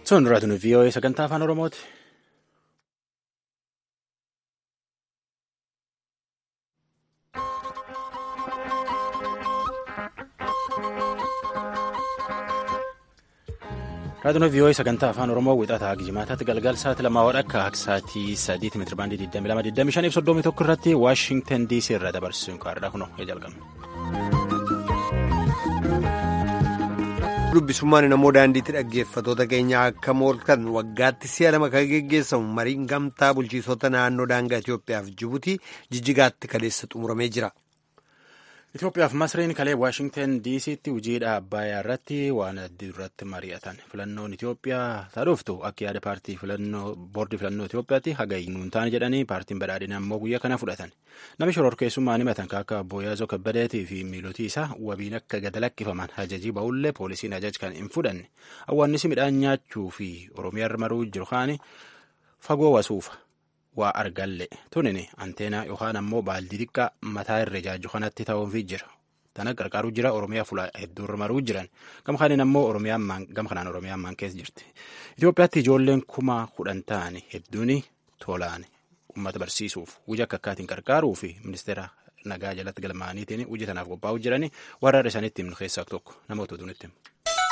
Sun raadiyoo VOA sagantaa afaan Oromooti. Raadiyoo VOA sagantaa afaan Oromoo wixataa Gijimaataatti galgal sa'aatii lamaa wadhakka akka sa'aatii sadiitti meetira baandii 22 25 fi irratti Waashingtan DC irraa dabarsuun kaardhaa kunoo jalqabna. dubbisummaan namoo daandiitti dhaggeeffatoota keenya akka mooltan waggaatti si'a lama kan geggeessamu mariin gamtaa bulchiisota naannoo daangaa Itoophiyaaf Jibuutii jijjigaatti kaleessa xumuramee jira. Itoophiyaaf Masriin kalee Waashingtan DC'tti hojiidha Abbaayyaa irratti waan adii irratti mari'atan filannoon Itoophiyaa taadhooftu akka yaada paartii filannoo boordii filannoo Itoophiyaatti hagayyuun taane jedhanii paartiin badhaadhinaa immoo guyyaa kana fudhatan namni shororkeessummaan himatan akka Obbo Yaazoo Kabbadeetii fi miilotii isaa wabiin akka gad lakkifaman ajajii ba'ullee poolisiin ajaj kan hin fudhanne awwaannisi midhaan nyaachuu fi Oromiyaa maruu jiru kaani fagoo wasuufa. waa argalle tunin anteenaa yookaan ammoo baaldii xiqqaa mataa irra jaaju kanatti ta'uufii jira tana qarqaaruu jira oromiyaa fuula hedduurra maruu jiran gama kanaan ammoo gama kanaan oromiyaan maan keessa jirti Itoophiyaatti ijoolleen kuma kudhan ta'an hedduun tolaan uummata barsiisuuf hojii akka akkaatiin qarqaaruu fi ministeera nagaa jalatti galmaaniitiin hojii tanaaf qophaa'uu jiranii warra isaaniitti himnu keessaa tokko namoota utuunitti himu.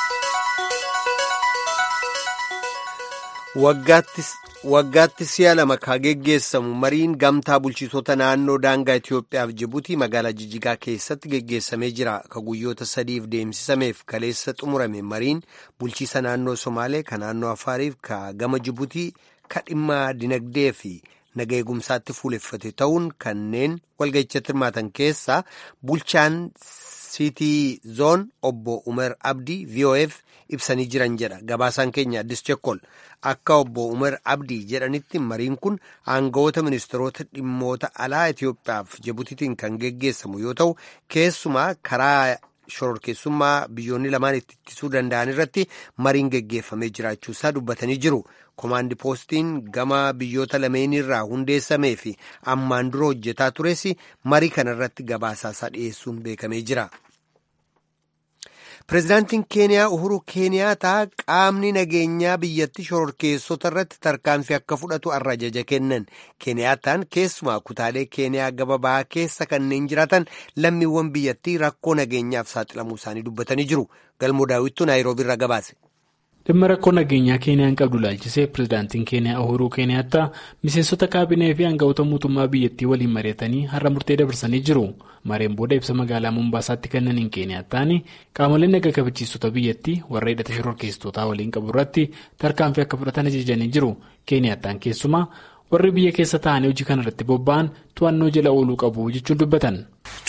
Waggaatti si'a lama kan geggeessamu mariin gamtaa bulchiisota naannoo daangaa Itoophiyaaf Jibuutii magaalaa Jijjigaa keessatti geggeessamee jira. Ka guyyoota sadiif deemsisameef kaleessa xumurame mariin bulchiisa naannoo Somaalee, ka naannoo Afaariif, ka gama Jibuutii, ka dhimma dinagdee fi naga eegumsaatti fuuleffate ta'uun kanneen walga'ichatti hirmaatan keessaa bulchaan siitii zoon obbo Umar Abdii VOF ibsanii jiran jedha gabaasaan keenya addis chekkol akka obbo Umar Abdii jedhanitti mariin kun aangawoota ministeerota dhimmoota alaa Itoophiyaaf Jibutiitiin kan geggeessamu yoo ta'u keessumaa karaa shororkeessummaa biyyoonni lamaan itti ittisuu danda'an irratti mariin geggeeffamee jiraachuusaa dubbatanii jiru. Komaandi poostiin gama biyyoota lameenirraa hundeessamee fi ammaan dura hojjetaa tures marii kanarratti gabaasaasaa dhiyeessuun beekamee jira. Pireezidaantiin Keeniyaa Uhuru Keeniyaataa qaamni nageenyaa biyyatti shororkeessota irratti tarkaanfii akka fudhatu har'a ajaja kennan. Keeniyaataan keessumaa kutaalee Keeniyaa gaba bahaa keessa kanneen jiraatan lammiiwwan biyyattii rakkoo nageenyaaf saaxilamuu isaanii dubbatanii jiru. Galmoo daawwittuu Naayiroobii irraa gabaase. dhimma rakkoo nageenyaa keeniyaan qabdu laalchisee pireezidaantiin keeniyaa uhuruu keeniyaattaa miseensota kaabinee fi aangawoota mootummaa biyyattii waliin mari'atanii har'a murtee dabarsanii jiru mareen booda ibsa magaalaa mumbaasaatti kennaniin keeniyaattaan qaamoleen naga kabachiistota biyyattii warra hidhata shororkeessitootaa waliin qabu irratti tarkaanfii akka fudhatan ajajanii jiru keeniyaattaan keessumaa warri biyya keessa taa'anii hojii kana irratti bobba'an to'annoo jala ooluu qabu jechuun dubbatan.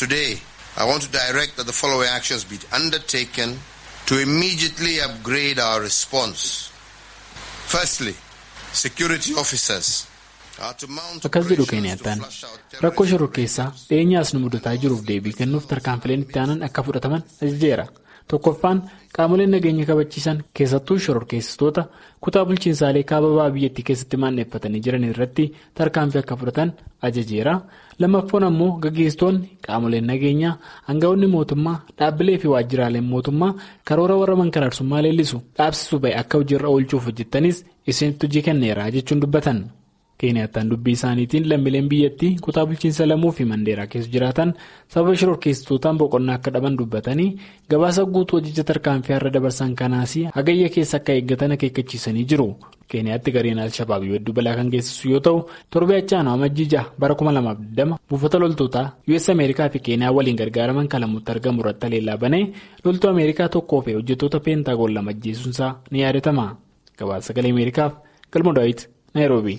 to immediately upgrade our response. Firstly, security officers are to mount akkas jedhu keeniyattaan rakkoo shororkeessaa dhiyeenyaas nu mudataa jiruuf deebii kennuuf tarkaanfileen itti aanan akka fudhataman ajajeera tokkoffaan qaamoleen nageenya kabachiisan keessattuu shororkeessitoota kutaa bulchiinsaalee kaababaa biyyattii keessatti maanneeffatanii jiran irratti tarkaanfii akka fudhatan ajajeera lammaffaan ammoo gaggeessitoonni qaamoleen nageenyaa aangawoonni mootummaa dhaabbilee fi waajjiraaleen mootummaa karoora warra mankaraarsummaa leellisu dhaabsisuu ba'e akka hojiirra oolchuuf hojjettanis isinitti hojii kenneera jechuun dubbatan. keeniyattaan dubbii isaaniitiin lammiileen biyyattii kutaa bulchiinsa lamuu fi mandeeraa keessa jiraatan sababa shororkeessitootaan boqonnaa akka dhaban dubbatanii gabaasa guutuu hojicha tarkaanfii har'a dabarsan kanaas hagayya keessa akka eeggatan akeekkachiisanii jiru keeniyaatti gareen al-shabaab hedduu balaa kan geessisu yoo ta'u torbee achaanoo amajjii jaha bara 2020 buufata loltootaa us ameerikaa fi keeniyaa waliin gargaaraman kalamutti argamu irratti haleellaa banee loltuu ameerikaa tokkoo fi hojjettoota peentaagoon lama ajjeesuunsaa ni yaadatama gabaasa sagalee ameerikaaf galma daawit naayiroobii.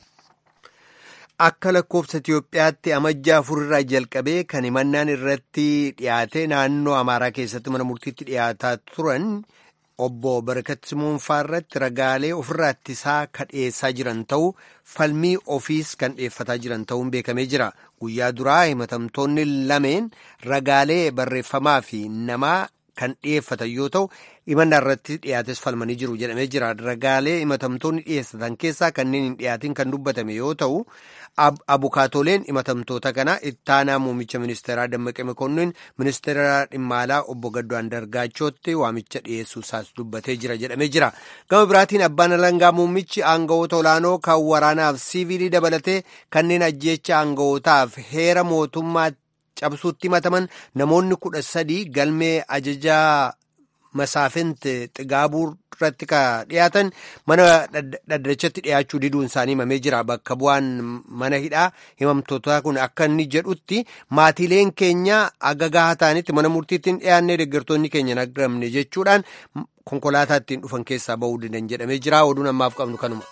Akka lakkoofsa Itiyoophiyaatti amajjaa afurirraa jalqabee kan himannaan irratti dhiyaate naannoo Amaaraa keessatti mana murtiitti dhiyaataa turan obbo Barakat Simoonfaa irratti ragaalee ofirraa ittisaa kan dhiyeessaa jiran ta'uu falmii ofiis kan dhiyeeffataa jiran ta'uun beekamee jira. Guyyaa duraa himatamtoonni lameen ragaalee barreeffamaa fi namaa kan dhiyeeffatan yoo ta'u himannaa irratti dhiyaates falmanii jiru jedhamee jira ragaalee himatamtoonni dhiyeessatan keessaa kanneen hin dhiyaatin kan dubbatame yoo ta'u abukaatoleen himatamtoota kana ittaanaa muummicha ministeeraa dammaqee mokonnin ministeera dhimma alaa obbo Gaddoo Andargaachootti waamicha dhiyeessuu isaas dubbatee jira jedhamee jira gama biraatiin abbaan alangaa muummichi aangawoota olaanoo kan waraanaaf siivilii dabalatee kanneen ajjeecha aangawootaaf heera mootummaa cabsuutti himataman namoonni kudha sadii galmee ajajaa masaafint xigaabuu irratti ka dhiyaatan mana dhaddachatti dhiyaachuu diduun isaanii himamee jira bakka bu'aan mana hidhaa himamtoota kun akka inni jedhutti maatiileen keenya aga gahaa ta'anitti mana murtiitti hin dhiyaannee deeggartoonni keenya hin argamne jechuudhaan konkolaataa ittiin dhufan keessaa ba'uu didan jedhamee jira oduun ammaaf qabnu kanuma.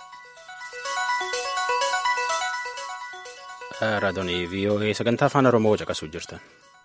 raadiyoon vii'oo'ee sagantaa afaan oromoo caqasuu jirtan.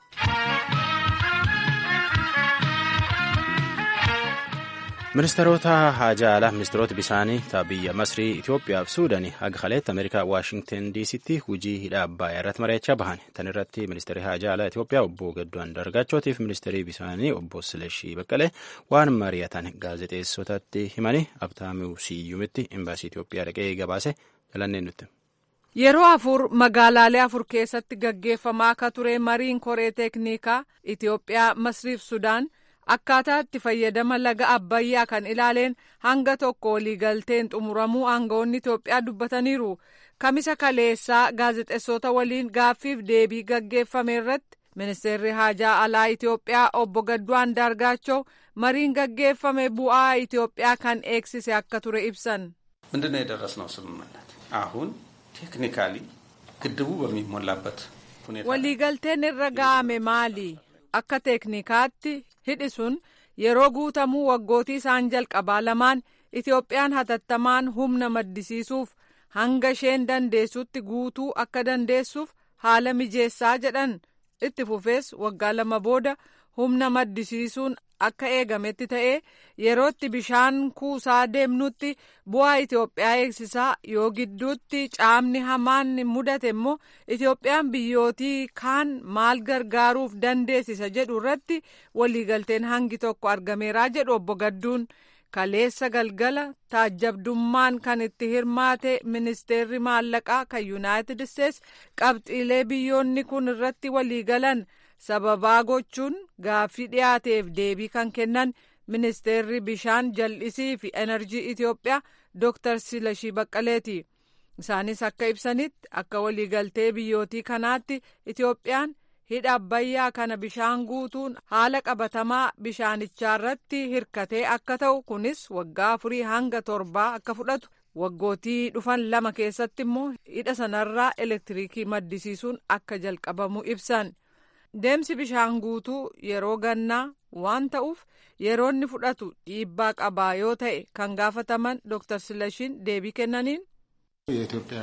ministeerota haajaa alaa ministeerota bisaanii biyya masrii itiyoophiyaa fi suudaanii haga kaleetti ameerikaa waashingten diisitti hujii hidha abbaayyaa irratti mari'achaa bahan tan irratti ministeerri haajaa alaa itiyoophiyaa obbo gaddoo andargaachootii fi ministeerii bisaanii obbo silashii baqqalee waan mari'atan gaazexeessotatti himanii abtaamuu siyyumitti imbaasii itiyoophiyaa dhaqee gabaase jalanneen nutti. Yeroo afur magaalaalee afur keessatti gaggeeffamaa akka ture mariin koree teeknikaa Itiyoophiyaa Masriif Sudaan akkaataa itti fayyadama laga Abbayyaa kan ilaaleen hanga tokko waliigalteen xumuramuu aangawoonni Itiyoophiyaa dubbataniiru. Kamisa kaleessaa gaazexeessota waliin gaaffiif deebii gaggeeffame irratti ministeerri haajaa alaa Itiyoophiyaa obbo Gadduu Andaargaachoo mariin gaggeeffame bu'aa Itiyoophiyaa kan eegsise akka ture ibsan. ምንድነው የደረስነው ስምምነት አሁን ቴክኒካሊ ግድቡ በሚሞላበት ሁኔታ waliigalteen irra ga'ame maali akka teeknikaatti hidhi sun yeroo guutamuu waggootii isaan jalqabaa lamaan itiyoophiyaan hatattamaan humna maddisiisuuf hanga isheen dandeessutti guutuu akka dandeessuuf haala mijeessaa jedhan itti fufees waggaa lama booda humna maddisiisuun akka eegametti ta'ee yerootti bishaan kuusaa deemnutti bu'aa Itoophiyaa eegsisaa yoo gidduutti caamni hamaan mudate immoo Itoophiyaan biyyootii kaan maal gargaaruuf dandeessisa jedhu irratti waliigalteen hangi tokko argameeraa jedhu obbo Gadduun. kaleessa galgala taajjabdummaan kan itti hirmaate ministeerri maallaqaa kan yuunaayitid isteets qabxiilee biyyoonni kun irratti waliigalan sababaa gochuun gaaffii dhiyaateef deebii kan kennan ministeerri bishaan jal'isii fi enerjii itiyoophiyaa dooktar silashii baqqaleeti isaanis akka ibsanitti akka waliigaltee biyyootii kanaatti itiyoophiyaan hidha abbayyaa kana bishaan guutuun haala qabatamaa bishaanichaa irratti hirkatee akka ta'u kunis waggaa afurii hanga torbaa akka fudhatu waggootii dhufan lama keessatti immoo hidha sanarraa elektiriikii maddisiisuun akka jalqabamu ibsan deemsi bishaan guutuu yeroo gannaa waan ta'uuf yeroo inni fudhatu dhiibbaa qabaa yoo ta'e kan gaafataman dooktar silashiin deebii kennaniin. የኢትዮጵያ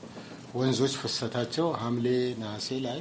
ወንዞች ፍሰታቸው ሐምሌ ነሐሴ ላይ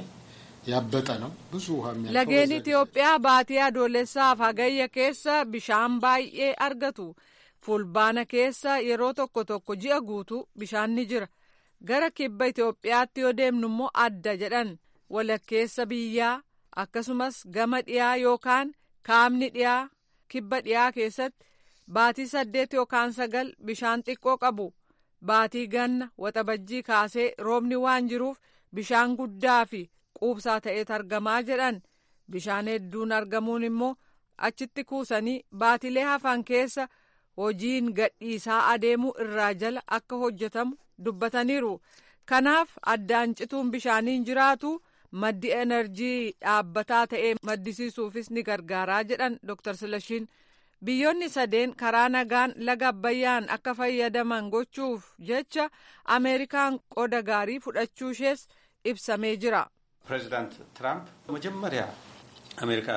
ያበጠ ነው። ብዙ ውሃ የሚያልፈው lageen በዛ itiyoophiyaa baatii adoolessaaf hagayya keessa bishaan baay'ee argatu fulbaana keessa yeroo tokko tokko ji'a guutuu bishaan ni jira gara kibba itiyoophiyaatti yoo deemnu immoo adda jedhan walakkeessa biyyaa akkasumas gama dhiyaa yookaan kaabni dhiyaa kibba dhiyaa keessatti baatii saddeet yookaan sagal bishaan xiqqoo qabu baatii ganna waxabajjii kaasee roobni waan jiruuf bishaan guddaa fi quubsaa ta'eet argamaa jedhan bishaan hedduun argamuun immoo achitti kuusanii baatilee hafan keessa hojiin gadhiisaa adeemuu irraa jala akka hojjetamu dubbataniiru kanaaf addaan cituun bishaaniin jiraatu maddi enerjii dhaabbataa ta'ee maddisiisuufis ni gargaaraa jedhan dr silashiin biyyoonni sadeen karaa nagaan laga abbayyaan akka fayyadaman gochuuf jecha ameerikaan qooda gaarii fudhachuu ishees ibsamee jira. ፕሬዚዳንት ትራምፕ መጀመሪያ አሜሪካ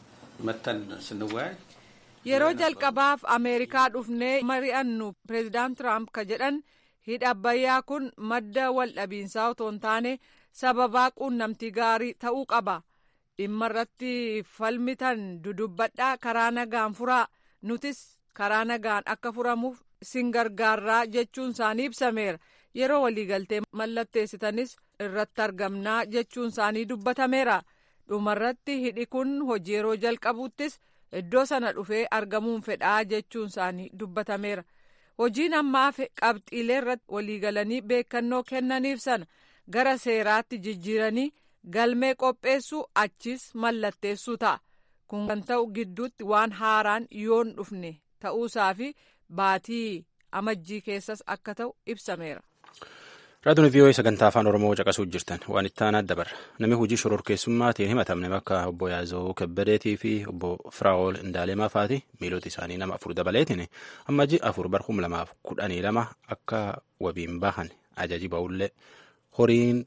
መተን ስንወያይ yeroo jalqabaaf ameerikaa dhufnee mari'annu pireezidaant tiraamp ka jedhan hidha abbayyaa kun madda waldhabiinsaa otoo hin taane sababaa quunnamtii gaarii ta'uu qaba dhimma irratti falmitan dudubbadhaa karaa nagaan furaa nutis karaa nagaan akka furamuuf sin gargaarraa jechuun isaanii ibsameera yeroo waliigaltee mallatteessitanis irratti argamnaa jechuun isaanii dubbatameera dhumarratti hidhi kun hojii yeroo jalqabuttis iddoo sana dhufee argamuun fedhaa jechuun isaanii dubbatameera hojiin ammaa qabxiilee irratti waliigalanii beekannoo kennaniif sana gara seeraatti jijjiiranii galmee qopheessuu achis mallatteessuu ta'a kun kan ta'u gidduutti waan haaraan yoon dhufne ta'uusaa fi baatii amajjii keessas akka ta'u ibsameera. Raadiyoon VOA sagantaa afaan Oromoo caqasuu jirtan waan itti aanaa dabarra. Namni hojii shororkeessummaatiin himatamne bakka obbo Yaazoo Kebbadeetii fi obbo Firaa'ol Indaalemaa faati miilota isaanii nama afur dabaleetiin amajjii afur bara kuma lamaaf kudhanii lama akka wabiin bahan ajaji ba'ullee horiin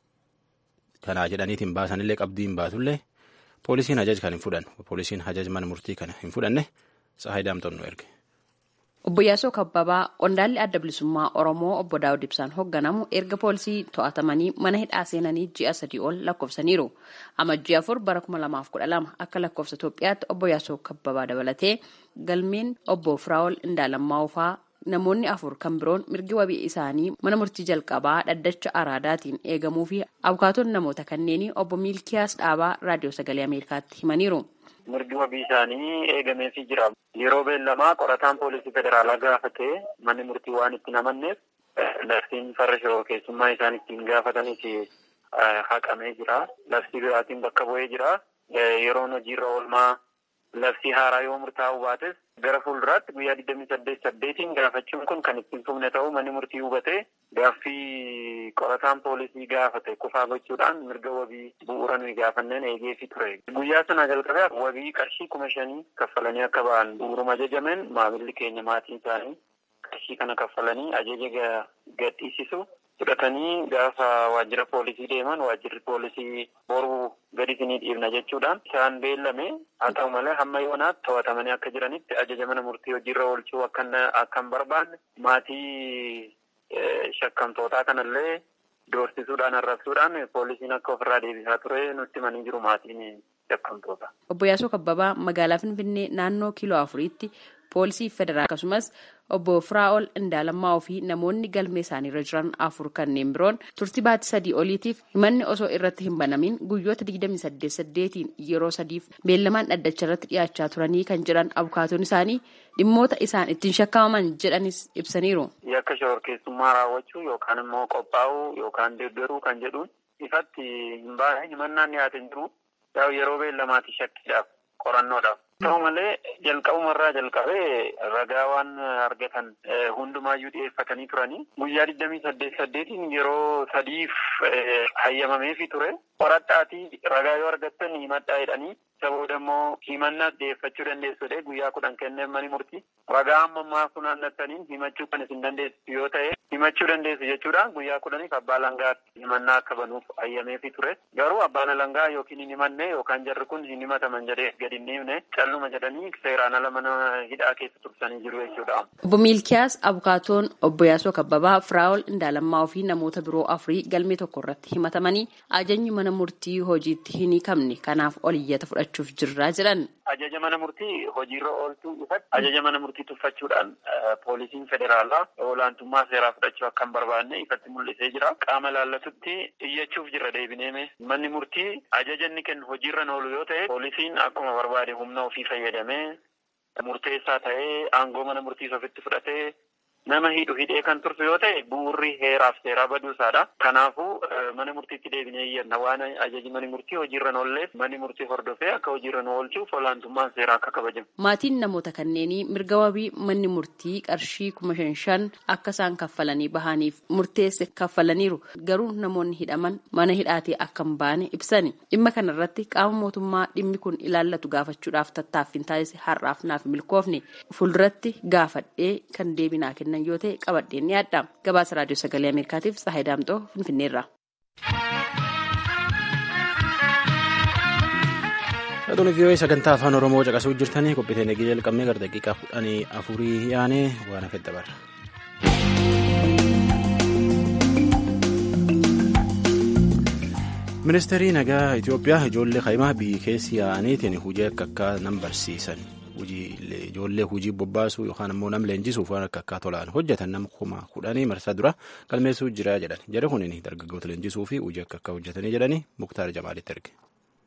kanaa jedhaniitiin baasanillee qabdiin baatullee poolisiin ajaj kan hin fudhanne poolisiin ajaj mana murtii kana hin fudhanne Tsahaay Daamtoon nu erge. Obbo Yaasoo Kabbabaa qondaalli adda bilisummaa Oromoo obbo Daawud Ibsaan hoogganamu erga poolisii to'atamanii mana hidhaa seenanii ji'a sadii ol lakkoofsaniiru. Amajjii afur bara kuma lamaaf kudha lama akka lakkoofsa Itoophiyaatti obbo Yaasoo Kabbabaa dabalatee galmeen obbo Firaa'ol Indaalammaa faa namoonni afur kan biroon mirgi wabii isaanii mana murtii jalqabaa dhaddacha araadaatiin eegamuu fi abukaatoon namoota kanneenii obbo Miilkiyaas Dhaabaa raadiyoo sagalee Ameerikaatti himaniiru. mirgi wabii isaanii eegameefii jira. Yeroo beellamaa qorataan poolisii federaalaa gaafatee manni murtii waan itti namanneef labsiin farra shororkeessummaa isaan ittiin gaafatanis haqamee jira. Labsii biraatiin bakka bu'ee jira. Yeroon hojiirra oolmaa labsii haaraa yoo murtaa'u baates gara fuulduraatti guyyaa digdamii saddeet saddeetiin gaafachuun kun kan ittiin fufne ta'uu manni murtii hubatee gaaffii qorataan poolisii gaafate kufaa gochuudhaan mirga wabii bu'uura nuyi gaafanneen eegeefi ture. Guyyaa sana jalqabee wabii qarshii kuma shanii kaffalanii akka ba'an bu'uuruma ajajameen maamilli keenya maatiin isaanii qarshii kana kaffalanii ajaja gadhiisisu fudhatanii gaafa waajjira poolisii deeman waajjirri poolisii boruu gadi isinii dhiibna jechuudhaan isaan beellame haa ta'u malee hamma yoonaatti to'atamanii akka jiranitti ajaja mana murtii hojiirra oolchuu akka hin barbaanne maatii shakkamtootaa kanallee doorsisuudhaan arrabsuudhaan poolisiin akka ofirraa deebisaa ture nutti himanii jiru maatiin shakkamtoota. Obbo Yaasoo Kabbabaa magaalaa Finfinnee naannoo kiiloo afuriitti poolisii federaalaa akkasumas obbo Firaa'ol Indaalammaa fi namoonni galmee isaaniirra jiran afur kanneen biroon turtii baatii sadii oliitiif himanni osoo irratti hin banamin guyyoota digdamii saddeet saddeetiin yeroo sadiif beellamaan dhaddacha irratti dhiyaachaa turanii kan jedhan abukaatoon isaanii dhimmoota isaan ittiin shakkamaman jedhanis ibsaniiru. Yakka shororkeessummaa raawwachuu yookaan immoo qophaa'uu yookaan deeggaruu kan jedhuun ifatti hin baane himannaan dhiyaate hin jiru yeroo beellamaati shakkiidhaaf qorannoodhaaf. Ta'u malee jalqabumarraa jalqabee ragaa waan argatan hundumaayyuu dhiyeeffatanii turanii guyyaa digdamii saddeet saddeetiin yeroo sadiif hayyamameefi ture qoradhaatii ragaa yoo argattan himadhaa jedhanii isa booda immoo himannaas dhiyeeffachuu dandeessudha guyyaa kudhan kenneef mani murtii ragaa amma ammaa funaannattaniin himachuu kan isin dandeessu yoo ta'e himachuu dandeessu jechuudha guyyaa kudhaniif abbaa langaatti himannaa akka banuuf hayyameefi ture garuu abbaan langaa yookiin hin himanne yookaan jarri kun hin himataman jedhee gadi hin dhiifne calluma jedhanii seeraan ala mana hidhaa keessa tursanii jiru jechuudha. Obbo Miilkiyaas Abukaatoon Obbo Yaasoo Kabbabaa Firaa'ol Indaalammaa fi namoota biroo afurii galmee tokko irratti himatamanii ajajni mana murtii hojiitti hin hiikamne kanaaf oliyyata fudhachuuf jirraa jedhan. Ajaja mana murtii hojiirra oolchuu ifatti ajaja mana murtii tuffachuudhaan poolisiin federaalaa olaantummaa seeraa fudhachuu akka hin barbaanne ifatti mul'isee jira. Qaama laallatutti iyyachuuf jirra deebineeme manni murtii ajaja inni kennu hojiirra oolu yoo ta'e poolisiin akkuma barbaade humna ofii fayyadamee murteessaa ta'ee aangoo mana murtiis ofitti fudhatee nama hidhu hidhee kan tursu yoo ta'e bu'urri heeraaf seeraa baduusaadha. Kanaafuu mana murtiitti deebinee iyyanna waan ajaji mani murtii hojiirra oolleef manni murtii hordofee akka hojiirra oolchuuf olaantummaan seeraa akka kabajamu. Maatiin namoota kanneenii mirga wabii manni murtii qarshii kuma shan shan akka isaan kaffalanii bahaniif murteesse kaffalaniiru garuu namoonni hidhaman mana hidhaatii akka hin baane ibsani. Dhimma kanarratti qaama mootummaa dhimmi kun ilaallatu gaafachuudhaaf tattaaffiin taasise har'aaf naaf milkoofne fuulduratti gaafadhee kan deebinaa kennan yoo ta'e qabadheen ni adda. Gabaasa raadiyoo sagalee Ameerikaatiif Tsahaay Daamxoo Finfinneerra. Dhaggeeffattoonni vii'oo'ee sagantaa afaan Oromoo caqasuu jirtanii qophiiteen eegee jalqabnee gara daqiiqaa kudhanii afurii yaanee waan hafe dabarra. Ministeerri nagaa Itoophiyaa ijoollee kaa'imaa biyyi keessi yaa'aniitiin hojii akka akka nam barsiisan ijoollee hojii bobbaasuu yookaan immoo nam leenjisuuf waan akka akka tolaan hojjetan nama kuma kudhanii marsaa dura galmeessuu jira jedhan jedhe kunin dargaggoota leenjisuu fi hojii akka akka hojjetanii jedhanii muktaar jamaalitti erge.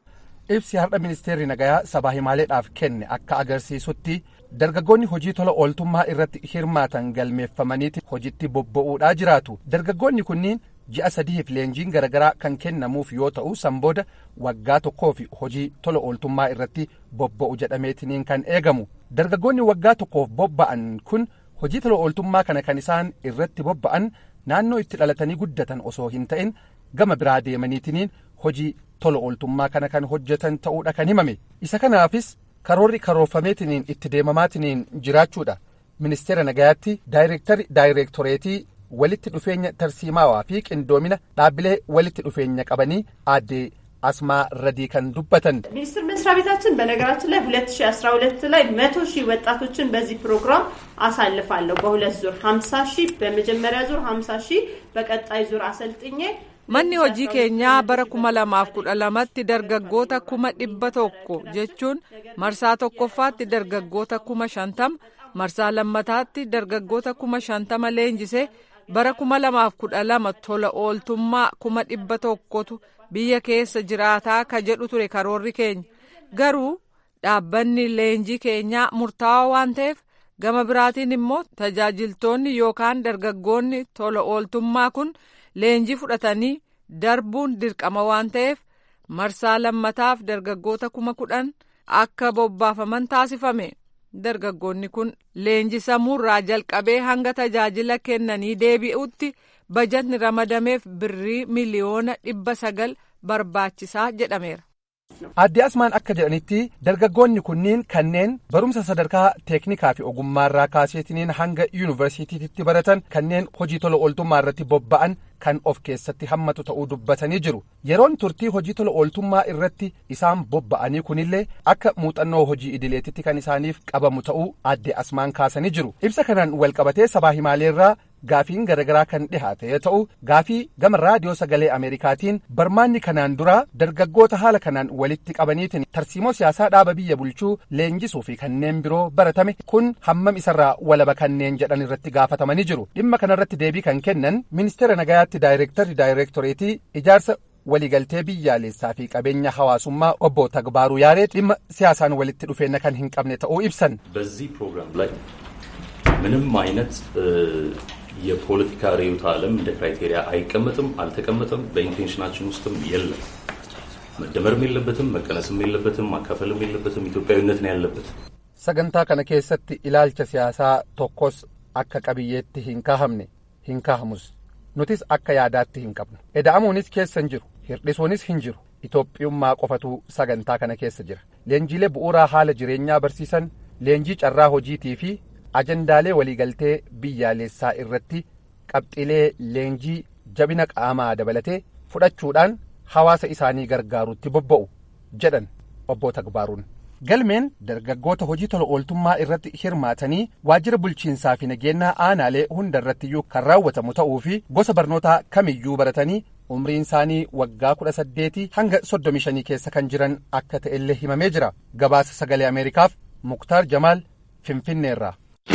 ibsi har'a ministeerri nagayaa sabaa himaaleedhaaf kenne akka agarsiisutti dargaggoonni hojii tola ooltummaa irratti hirmaatan galmeeffamaniiti hojitti bobba'uudhaa jiraatu dargaggoonni kunniin ji'a sadiif leenjiin garaagaraa kan kennamuuf yoo ta'u san booda waggaa tokkoo fi hojii tola ooltummaa irratti bobba'u jedhameetiniin kan eegamu dargaggoonni waggaa tokkoof bobba'an kun hojii tola ooltummaa kana kan isaan irratti bobba'an naannoo itti dhalatanii guddatan osoo hin ta'in gama biraa deemaniitiniin hojii tola ooltummaa kana kan hojjetan ta'uudha kan himame isa kanaafis karoorri karoorfameetiniin itti deemamaatiniin jiraachuudha ministeera nagayaatti daayireektari daayireektoreetii walitti dhufeenya tarsiimaawaa fi qindoomina dhaabbilee walitti dhufeenya qabanii aadde አስማ ረዲ ከን ዱበተን ሚኒስቴር መስሪያ ቤታችን በነገራችን ላይ ሁለት ሺ አስራ ሁለት ላይ መቶ ሺህ ወጣቶችን በዚህ ፕሮግራም አሳልፋለሁ በሁለት ዙር ሀምሳ ሺህ በመጀመሪያ ዙር ሀምሳ ሺህ በቀጣይ ዙር አሰልጥኜ manni hojii keenyaa bara kuma lamaaf kudha lamatti dargaggoota kuma dhibba tokko jechuun marsaa tokkoffaatti dargaggoota kuma shantama marsaa lammataatti dargaggoota kuma shantama leenjise bara kuma lamaaf kudha lama tola ooltummaa kuma dhibba tokkotu biyya keessa jiraataa ka jedhu ture karoorri keenya garuu dhaabbanni leenjii keenyaa murtaawaa waan ta'eef gama biraatiin immoo tajaajiltoonni yookaan dargaggoonni tola ooltummaa kun leenjii fudhatanii darbuun dirqama waan ta'eef marsaa lammataaf dargaggoota kuma kudhan akka bobbaafaman taasifame dargaggoonni kun leenjisamuurraa jalqabee hanga tajaajila kennanii deebi'utti bajatni ramadameef birrii miliyoona dhibba sagal barbaachisaa jedhameera. Aadde Asmaan akka jedhanitti dargaggoonni kunniin kanneen barumsa sadarkaa teeknikaa fi ogummaarraa kaaseetiniin hanga yuunivarsiitiitti baratan kanneen hojii tola ooltummaa irratti bobba'an kan of keessatti hammatu ta'uu dubbatanii jiru. Yeroon turtii hojii tola ooltummaa irratti isaan bobba'anii kunillee akka muuxannoo hojii idileetitti kan isaaniif qabamu ta'uu aadde Asmaan kaasanii jiru. Ibsa kanaan walqabatee sabaa himaaleerraa gaafiin garaagaraa kan dhihaate yoo ta'u gaafii gama raadiyoo sagalee ameerikaatiin barmaanni kanaan duraa dargaggoota haala kanaan walitti qabaniitiin tarsiimoo siyaasaa dhaaba biyya bulchuu leenjisuu fi kanneen biroo baratame kun hammam isarraa walaba kanneen jedhan irratti gaafatamanii jiru dhimma kanarratti deebii kan kennan ministeera nagayaatti daayireektarri daayireektoreetii ijaarsa waliigaltee biyyaalessaa fi qabeenya hawaasummaa obbo Tagbaaruu Yaaree dhimma siyaasaan walitti dhufeenya kan hin qabne ta'uu ibsan. በዚህ ፕሮግራም ላይ ምንም አይነት የፖለቲካ ርዕዮተ ዓለም እንደ ክራይቴሪያ አይቀመጥም፣ አልተቀመጠም፣ በኢንቴንሽናችን ውስጥም የለም። መደመርም የለበትም፣ መቀነስም የለበትም፣ ማካፈልም የለበትም። ኢትዮጵያዊነት ነው ያለበት። sagantaa kana keessatti ilaalcha siyaasaa tokkos akka qabiyyeetti hin kaahamne hin kaahamus nutis akka yaadaatti hin qabnu eda'amuunis keessa hin jiru hirdhisuunis hin jiru itoophiyummaa qofatu sagantaa kana keessa jira leenjiilee bu'uuraa haala jireenyaa barsiisan leenjii carraa hojiitii fi ajandaalee waliigaltee biyyaalessaa irratti qabxiilee leenjii jabina qaamaa dabalatee fudhachuudhaan hawaasa isaanii gargaarutti bobba'u jedhan obbo Tagbaaruun. Galmeen dargaggoota hojii tola ooltummaa irratti hirmaatanii waajjira bulchiinsaa fi nageenyaa aanaalee hunda irrattiyyuu kan raawwatamu ta'uu fi gosa barnootaa kamiyyuu baratanii umriin isaanii waggaa kudha saddeetii hanga soddomii shanii keessa kan jiran akka ta'ellee himamee jira. Gabaasa sagalee Ameerikaaf Muktaar Jamaal Finfinneerraa.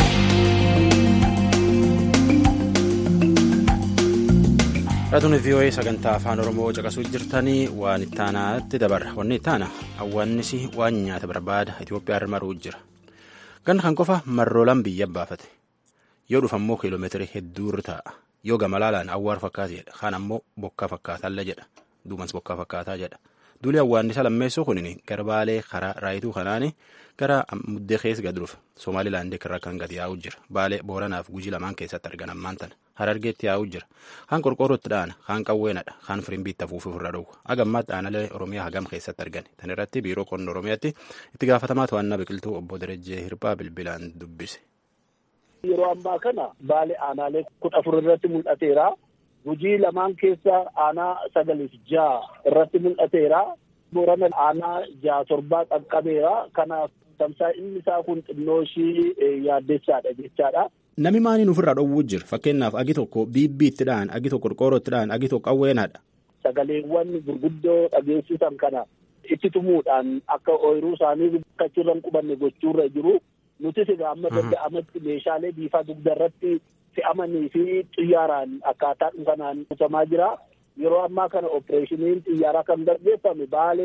Dhatuun VOA sagantaa afaan Oromoo caqasuu jirtanii waan ittaanaatti dabarra. Wanni ittaana awwaannisi waan nyaata barbaada Itoophiyaa irra maruu jira. Ganna kan qofa marroolaan biyya baafate. Yoo dhufa immoo kiiloomeetirii hedduu irra taa'a. Yoo gama laalaan awwaara fakkaata jedha. Kaan ammoo bokkaa fakkaatalla jedha. Duumans bokkaa fakkaataa jedha. Duuli awwaannisa lammeessuu kunin garbaalee karaa raayituu kanaani gara muddee keessa gad dhufa. Somaalilaandii irraa kan gad yaa'u jira. Baalee Booranaaf Gujii lamaan keessatti argan ammaan tana. Harargeetti yaa'u jira. Kaan qorqoorrootti dhaana, kaan qawweenadha, kaan firimbiitti afuufii ofirra dhowwa. Agammaatti dhaanalee Oromiyaa hagam keessatti argan. Tan irratti biiroo qonna Oromiyaatti itti gaafatamaa to'annaa biqiltuu obbo Darajjee Hirphaa bilbilaan dubbise. Yeroo ammaa kana baalee aanaalee kudha afur irratti mul'ateera. Gujii lamaan keessa aanaa sagaliif ja'a irratti mul'ateera. Boorana aanaa ja'a torbaa qaqqabeera. Kanaaf tamsaa'inni isaa kun xinnoo ishii yaaddessaadha jechaadha. Nami maaliin ofirraa dhowwuu jira? Fakkeenyaaf agi tokko biibbiitti dhaan, agi tokko qorqoorrootti dhaan, agi tokko qawweenadha. Sagaleewwan gurguddoo dhageessisan kana itti tumuudhaan akka ooyiruu isaanii bakkachuurra hin qubanne gochuurra jiru. Nutis egaa amma danda'amatti meeshaalee biifaa dugda irratti fe'amanii fi xiyyaaraan akkaataa kanaan ibsamaa jira. Yeroo ammaa kana opereeshiniin xiyyaaraa kan gaggeeffame baalee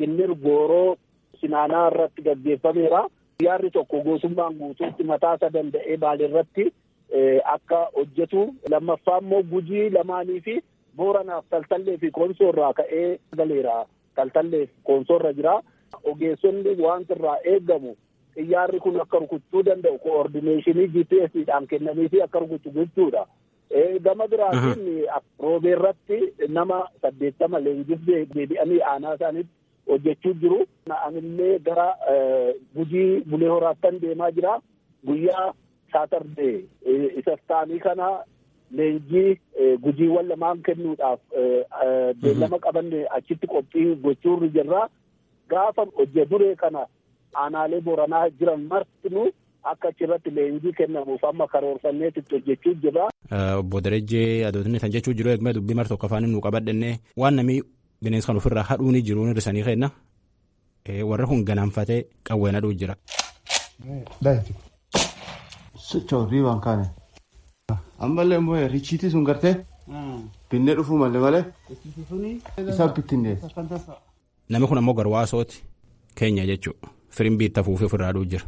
ginnir gooroo sinaanaa irratti gaggeeffameera. Xiyyaarri tokko goosummaan guutuutti mataasaa danda'ee baalirratti akka hojjetu lammaffaa immoo gujii lamaanii fi booranaaf taltallee fi koonsoo irraa ka'ee galeera taltallee fi koonsoo irra jira. Ogeessonni wanta irraa eegamu xiyyaarri kun akka rukuchuu danda'u koordineeshinii GPSdhaan kennamii fi akka rukuchu gochuudha. Gama biraatiin roobee irratti nama saddeettama leenjifnee deebi'anii aanaa isaaniitti hojjechuu jiru. Anillee gara gujii bulee horaattan deemaa jira. Guyyaa saatardee isa taanii kana leenjii gujiiwwan lamaan kennuudhaaf beellama qabanne achitti qophii gochuurri jirra. Gaafa hojje duree kana aanaalee boranaa jiran martinuu akka achirratti leenjii kennamuuf amma karoorfanneetti hojjechuu jirra. Obbo Darajjee Adootinne kan jechuu jiru eeguma dubbii mar tokko afaan nu qabadhenne waan namni bineensa kan ofirraa hadhuu ni jiru hir'isanii kenna. Warra kun ganaanfatee qawween hadhuu jira. Sochootii waan kaane. Ammallee immoo richiitii sun gartee binnee dhufuu malee malee isaa bittinne. Namni kun ammoo garwaasooti keenya jechuudha. Firiin biitta fuufee ofirraa hadhuu jira.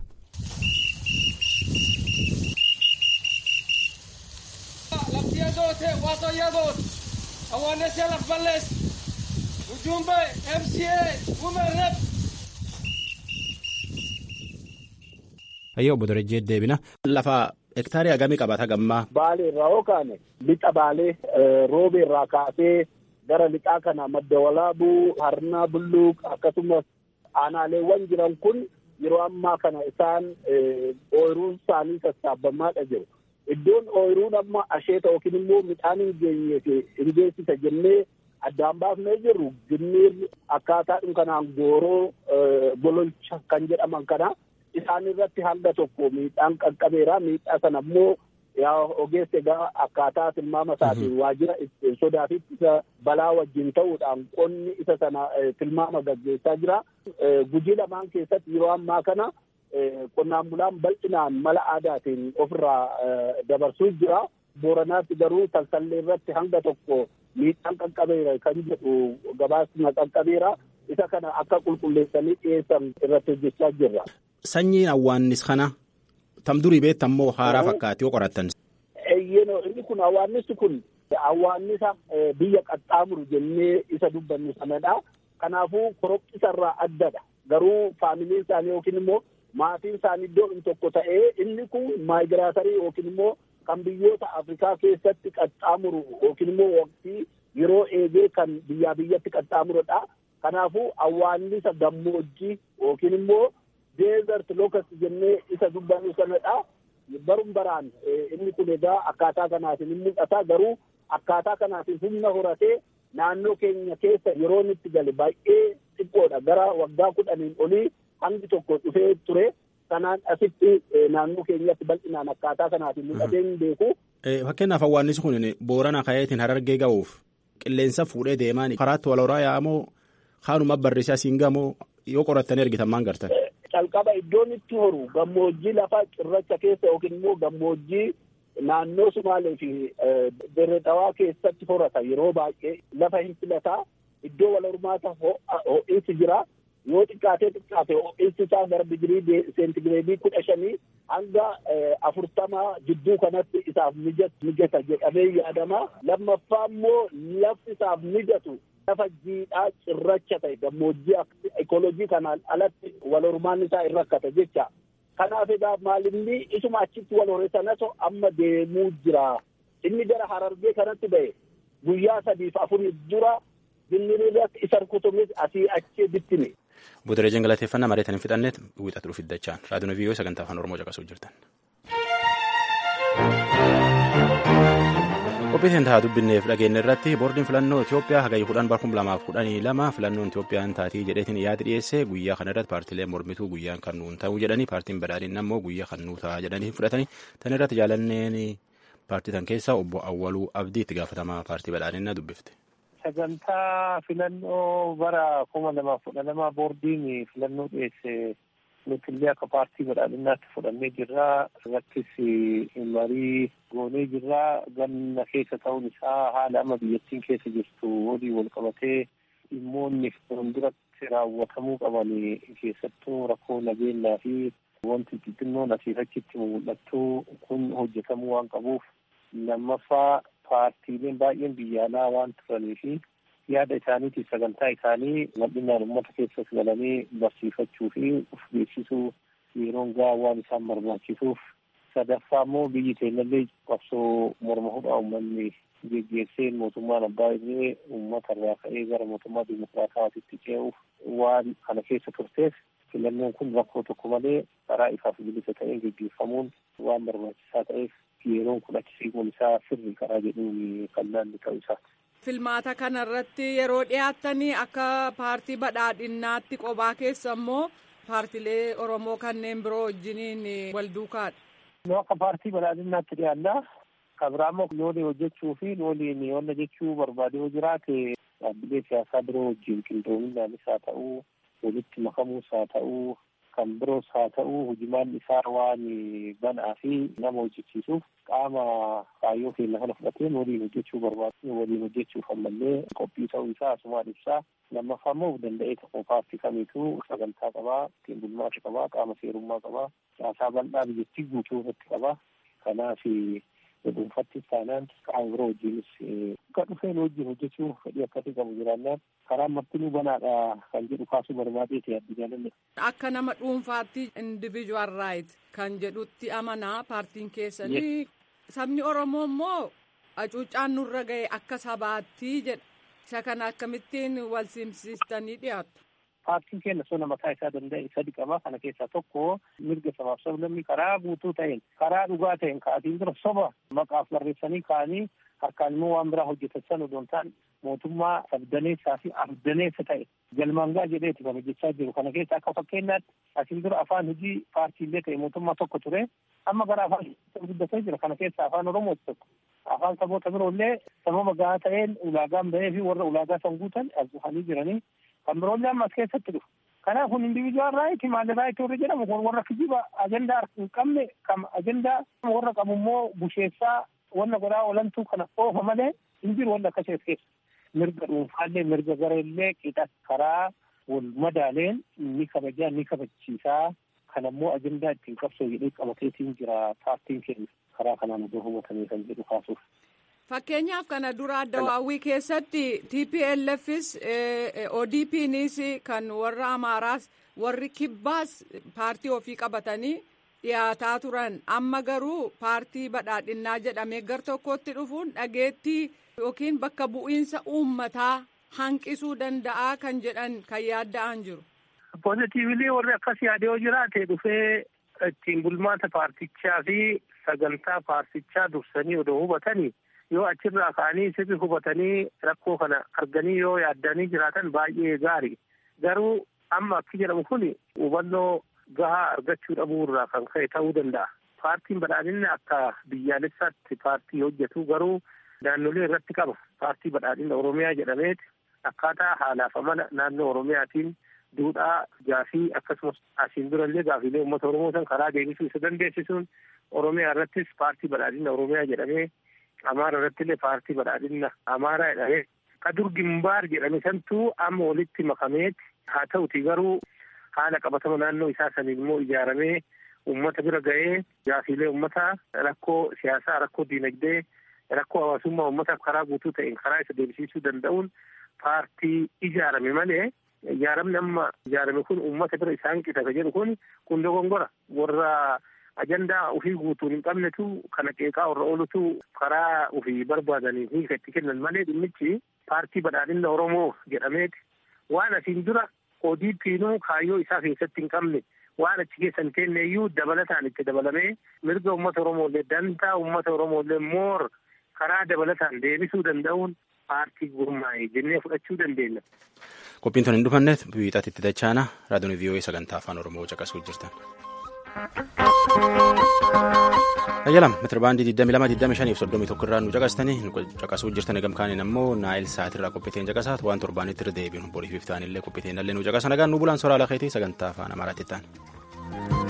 Awaannesee laf ballees Ujumbe MCA Women Rep. Ayyoo obbo Darajjee deebina. Lafa hektaarii hagamii qabata gammaa. Baalee irraa yoo kaane lixa baalee roobee irraa kaasee gara lixaa kana madda walaabuu harnaa bulluuq akkasumas aanaaleewwan jiran kun yeroo ammaa kana isaan ooyiruun isaanii sassaabamaadha jiru. Iddoon ooyiruun amma asheeta yookiin immoo midhaan hin geenye hin geessisa jennee addaan baafnee jirru ginniir akkaataa kanaan gooroo gololcha kan jedhaman kana isaan irratti hanga tokko miidhaan qaqqabeera miidhaa sana immoo yaa ogeessa egaa akkaataa tilmaama isaatiin waajjira sodaa fi isa balaa wajjin ta'uudhaan qonni isa sana tilmaama gaggeessaa jira. Gujii lamaan keessatti yeroo ammaa kana qonnaan bulaan bal'inaan mala aadaatiin ofirraa dabarsuu jira. Booranaatti garuu taltallee irratti hanga tokko miidhaan qaqqabeera kan jedhu gabaasni qaqqabeera. Isa kana akka qulqulleessanii dhiyeessan irratti hojjechaa jirra. Sanyiin awwaannis kana tam durii beektan moo haaraa fakkaati yoo qorattan. Eeyyeno inni kun awwaannissi kun awwaannisa biyya qaxxaamuru jennee isa dubbannu sanadha. Kanaafuu koroqqisarraa addadha. Garuu faamiliin isaanii yookiin immoo maatiin isaanii iddoo tokko ta'ee inni kun maayigiraatarii yookiin immoo kan biyyoota Afrikaa keessatti qaxxaamuru yookiin immoo waqtii yeroo eegee kan biyyaa biyyatti qaxxaamurudha. Kanaafuu awwaannisa gammoojjii yookiin immoo deezert locust jennee isa dubbannu sanadha. Barum baraan inni kun egaa akkaataa kanaatiin hin mul'ata garuu akkaataa kanaatiin humna horatee naannoo keenya keessa yeroon itti gale baay'ee xiqqoodha gara waggaa kudhaniin olii hangi tokko dhufee ture sanaan asitti naannoo keenyatti bal'inaan akkaataa kanaatiin mul'atee hin beeku. Fakkeenyaaf awwaannisi kun boorana kayeetiin harargee ga'uuf qilleensa fuudhee deemaan karaatti wal horaa yaa'amoo kaanuma barreessaa siin gamoo yoo qorattanii argitan maan gartan. Calqaba iddoon itti horu gammoojjii lafa cirracha keessa yookiin immoo gammoojjii naannoo Sumaalee fi Dirreedhawaa keessatti horata yeroo baay'ee lafa hin filataa iddoo wal hormaata ho'iinsi jira. yoo xiqqaatee xiqqaate ho'iinsi isaa gara digirii seentigireedii kudha shanii hanga afurtama jidduu kanatti isaaf mijata jedhamee yaadama. Lammaffaa immoo lafti isaaf mijatu lafa jiidhaa cirracha ta'e gammoojjii ekolojii kanaan alatti wal hormaan isaa hin rakkata jecha. Kanaaf egaa maalinni isuma achitti wal hore sanatu amma deemuu jira. Inni gara harargee kanatti ba'e guyyaa sadiif afuriif dura binniriirratti isa rukutumis asii achi bittime. Budarejeen galateeffannaa mareetan hin fixanneet wiixatu dhufi dachaan raadiyoon viiyoo sagantaa afaan oromoo caqasuu jirtan. Qophiitiin ta'a dubbinneef dhageenne irratti boordiin filannoo Itoophiyaa hagayya kudhan bara kuma lamaaf kudhanii lama filannoon Itoophiyaan taatii jedheetiin yaada dhiyeesse guyyaa kana irratti paartiilee mormituu guyyaan kan nuun ta'uu jedhanii paartiin badhaadhinni ammoo guyyaa kan nuu ta'a jedhanii fudhatanii tan irratti jaalanneen paartii tan keessaa obbo Awwaluu Abdii itti gaafatamaa paartii badhaadhinnaa dubbifte. sagantaa filannoo bara kuma lamaaf kudha lama boordiin filannoo dhiyeesse nuti illee akka paartii badhaadhinaatti fudhannee jirra irrattis marii goonee jirra ganna keessa ta'uun isaa haala amma biyyattiin keessa jirtu walii wal qabatee dhimmoonni fuulduratti raawwatamuu qaban keessattuu rakkoo nageenyaa fi wanti xixinnoon asiif achitti mul'attu kun hojjetamuu waan qabuuf lammaffaa paartiileen baay'een biyya alaa waan turanii fi yaada isaaniitiif sagantaa isaanii bal'inaan uummata keessas galanii barsiifachuu fi uf beeksisuu yeroon gahaa waan isaan barbaachisuuf sadaffaa immoo biyyi keenyallee qabsoo morma hudhaa uummanni geggeesseen mootummaan abbaa irree uummata irraa ka'ee gara mootummaa dimokiraatawaatitti ce'uuf waan kana keessa turteef filannoon kun rakkoo tokko malee karaa ifaaf bilisa ta'een geggeeffamuun waan barbaachisaa ta'eef yeroon kun achi siquun isaa sirri karaa jedhuun kan naanni ta'u isaati. Filmaata kanarratti yeroo dhiyaattanii akka paartii badhaadhinnaatti qophaa keessa immoo paartilee Oromoo kanneen biroo wajjiniin wal duukaadha. Nu akka paartii badhaadhinnaatti dhiyaannaa kabiraammoo loonii hojjechuu fi looniin wanta jechuu barbaade yoo jiraate dhaabbilee siyaasaa biroo wajjin qindoominaanis haa ta'uu walitti makamuus haa ta'uu kan biroos haa ta'uu hojimaan isaa waan banaa fi nama hojjechiisuuf qaama kaayyoo keenya kana fudhatee waliin hojjechuu barbaadu waliin hojjechuuf ammallee qophii ta'uu isaa asumaan ibsaa lammaffaa immoo danda'ee tokko paartii kamiituu sagantaa qabaa ittiin bulmaata qabaa qaama seerummaa qabaa caasaa bal'aa biyyattii guutuu irratti qabaa kanaaf dhuunfattis taanaan qaama biroo wajjinis akka dhufeen wajjin hojjechuu fedhii akkasii qabu jiraannaan karaa martinuu banaadha kan jedhu kaasuu barbaadeeti adda jaalanne. Akka nama dhuunfaatti individual right kan jedhutti amanaa paartiin keessanii sabni Oromoo immoo hacuuccaan nurra ga'e akka sabaatti jedha. Isa kana akkamittiin wal simsiistanii dhiyaattu. Paartiin keenya sona mataa isaa danda'e sadi qaba. Kana keessaa tokko mirga sabaaf sablammii karaa guutuu ta'een karaa dhugaa ta'een ka'atiin dura soba maqaaf barreessanii ka'anii harkaan immoo waan biraa hojjetan odoo hin taane mootummaa sabdaneessaa fi abdaneessa ta'e galmaan ga'a jedheeti kan hojjechaa jiru. Kana keessa akka fakkeenyaatti asiin dura afaan hojii paartiilee ta'e mootummaa tokko ture. Amma gara afaan guddatee jira. Kana keessa afaan Oromoo tokko. Afaan saboota biroollee sababa gahaa ta'een ulaagaan bahee fi warra ulaagaa san guutan as dhufanii jiranii kan biroollee amma as keessatti dhufu. Kanaaf kun individual right maal right warri jedhamu kun warra kijiba ajandaa hin qabne kan ajandaa warra qabu immoo busheessaa wanna godhaa olantuu kana oofa malee hin jiru wanta akkasii keessa. Mirga dhuunfaallee mirga gareellee qixa karaa wal madaaleen ni kabajaa ni kabachiisaa kan ammoo ajandaa ittiin qabsoo jedhee qabateetiin jira paartiin keenya karaa kanaan iddoo hubatamee kan jedhu kaasuuf. Fakkeenyaaf kana dura addawaawwii keessatti TPLFs ODPnis kan warra Amaaraas warri Kibbaas paartii ofii qabatanii dhiyaataa turan amma garuu paartii badhaadhinnaa jedhamee gar tokkotti dhufuun dhageettii yookiin bakka bu'iinsa uummataa hanqisuu danda'a kan jedhan kan yaadda'an jiru. Pozitiivili warri akkas yaade yoo jiraate dhufee ittiin bulmaata paartichaa fi sagantaa paartichaa dursanii odoo hubatanii yoo achirraa ka'anii sirri hubatanii rakkoo kana arganii yoo yaaddanii jiraatan baay'ee gaari. Garuu amma akki jedhamu kun hubannoo gahaa argachuu dhabuu irraa kan ka'e ta'uu danda'a. Paartiin badhaadhinni akka biyyaalessaatti paartii hojjetu garuu naannolee irratti qaba. Paartii badhaadhina Oromiyaa jedhameeti akkaataa haalaaf amala naannoo Oromiyaatiin duudhaa gaafii akkasumas asiin durallee gaafiilee uummata Oromoo san karaa deebisuu isa dandeessisuun Oromiyaa irrattis paartii badhaadhina Oromiyaa jedhamee Amaara irrattillee paartii badhaadhina Amaaraa jedhamee kadur gimbaar jedhame santuu amma walitti makameeti haa ta'uti garuu haala qabatama naannoo isaa saniin immoo ijaaramee uummata bira ga'ee gaafiilee uummataa rakkoo siyaasaa rakkoo diinagdee rakkoo hawaasummaa uummataaf karaa guutuu ta'een karaa isa deebisiisuu danda'uun paartii ijaarame malee ijaaramni amma ijaarame kun uummata bira isaan qixata jedhu kun kun dogongora warra ajandaa ofii guutuun hin qabnetu kana qeeqaa warra oolutu karaa ofii barbaadanii hiika itti kennan malee dhimmichi paartii badhaadhina Oromoo jedhameeti waan asiin dura ODP'nuu kaayyoo isaa keessatti hin qabne waan achi keessa hin kenneeyyuu dabalataan itti dabalamee mirga uummata Oromoollee dantaa uummata Oromoollee moor karaa dabalataan deebisuu danda'uun paartii gurmaa'e jennee fudhachuu dandeenya. Qophiin tun hin dhufanne wiixatti itti dachaana raadiyoon vii'oo'ee sagantaa afaan oromoo caqasuu jirtan. Ayyalam metirbaandii 22 21 irraa nu caqastanii caqasuu jirtan gamkaaniin ammoo naayil sa'aatirraa qophiiteen caqasaat waan torbaanitti irra deebiin boriif iftaanillee qophiiteen illee nu caqasa nagaan nu bulaan soraa lakeetii sagantaa afaan amaaraatti ta'an.